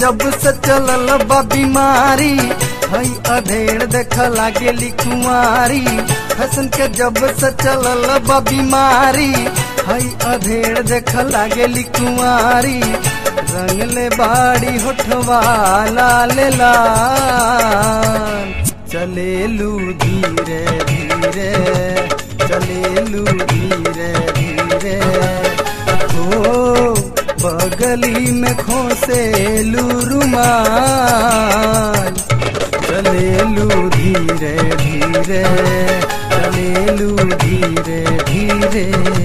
जब से चलल बा बीमारी हई अधेड़ देख लागेली कुंवारी फैशन के जब से चलल बा बीमारी हई अधेड़ देख लागेली कुंवारी रंगले बाड़ी होठवा लाल लाल चलेलू धीरे धीरे चलेलू धीरे धीरे हो बगली में खोसेलू रुमाल चलेलू धीरे धीरे चलेलू धीरे धीरे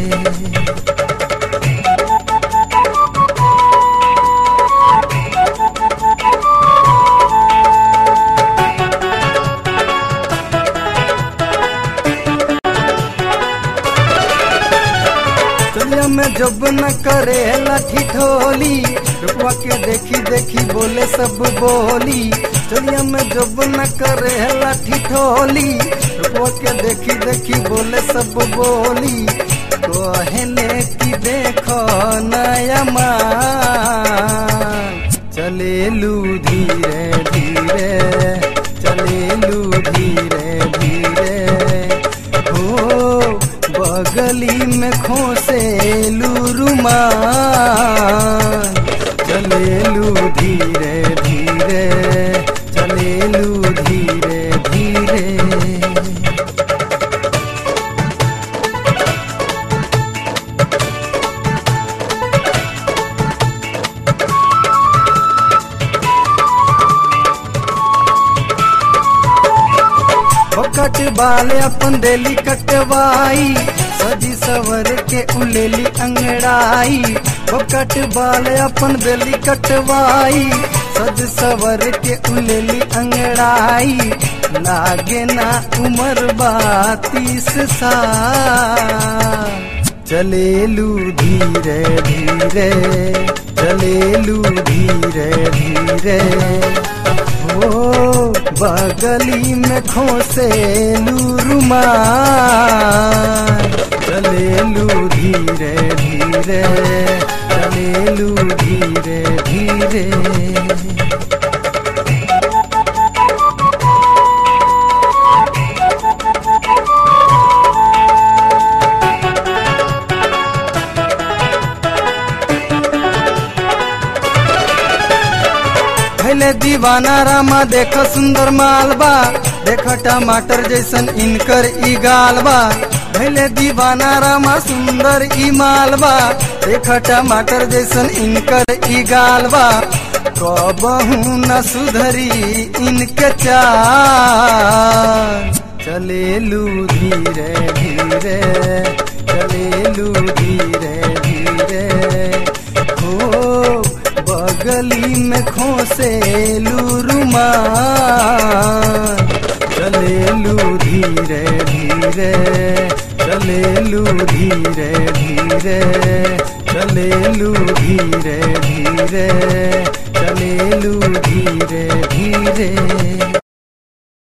चलिया में जब न करे लाठी ठोली रुपवा के देखी देखी बोले सब बोली चलिया में जब न करे लाठी ठोली रुपवा के देखी देखी बोले सब बोली कहले कि देखो नया मान चलेलू धीरे धीरे चलेलू धीरे धीरे हो बगली में खोसेलू रुमाल चलेलू धीरे धीरे चलेलू धीरे धीरे बकट बाल अपन देली कटवाई सजी सवर के उलेली अंगड़ाई बकट बाल अपन देली कटवाई सज सवर के उलेली अंगड़ाई लागे ना उम्र बातीस साल चलेलू धीरे धीरे चलेलू धीरे धीरे हो बगली में खोसेलू रुमाल चलेलू धीरे धीरे चलेलू धीरे धीरे भैले दीवाना रामा देख सुंदर मालबा देख टमाटर जैसन इनकर ई गालबा भैले दीवाना रामा सुंदर ई मालबा देख टमाटर जैसन इनकर ई गालबा कबहू न सुधरी इनके चाल चलेलू धीरे धीरे चलेलू धीरे धीरे हो बगली में खोसेलू रुमाल चलेलू धीरे धीरे चलेलू धीरे धीरे चलेलू धीरे धीरे चलेलू धीरे धीरे